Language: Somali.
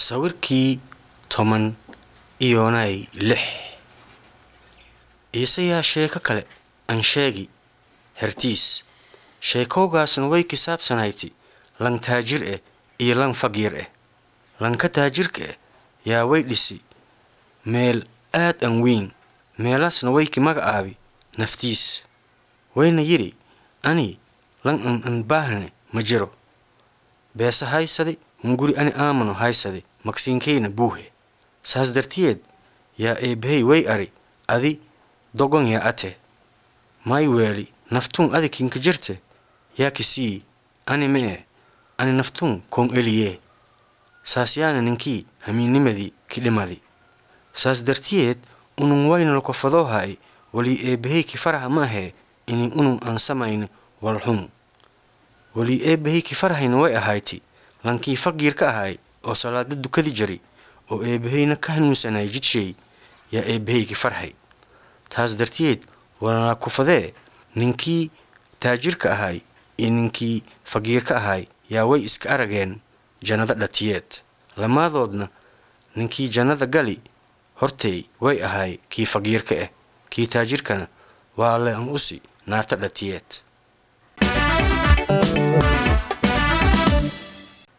sawirkii toban iyonay lix iise yaa sheeko kale aan sheegi hertiis sheekowgaasna way kisaabsanayti lan taajir eh iyo lan faqiir eh lanka taajirka eh yaa way dhisi meel aad an weyn meelaasna way ki magacaabi naftiis wayna yidhi ani lan an an baahne ma jiro beese haysadi hunguri ani aamano haysadi magsiinkayna buuhe saas dartiyeed yaa eebbahey way ari adi dogon yaa ate may weeli naftuun adi kinka jirte yaa kisii ani ma eh ani naftuun koon eliyee saas yaana ninkii hamiinnimadii kidhimadi saas dartiyeed unun wayna lokofadoo ha'e walii eebbahey ki faraha ma ahee inin unun aan samayni walxun walii eebbahey ki farahayna way ahayti lankii faqiir ka ahay oo salaada dukadi jari oo eebbaheyna ka hanuunsanay jidshay yaa eebbahey ki farhay taas dartiyeed walaa kufadee ninkii taajirka ahay iyo ninkii faqiirka ahay yaa way iska arageen jannada dhatiyeed lamaadoodna ninkii jannada gali hortay way ahay kii faqiirka ah kii taajirkana waa le an usi naarta dhatiyeed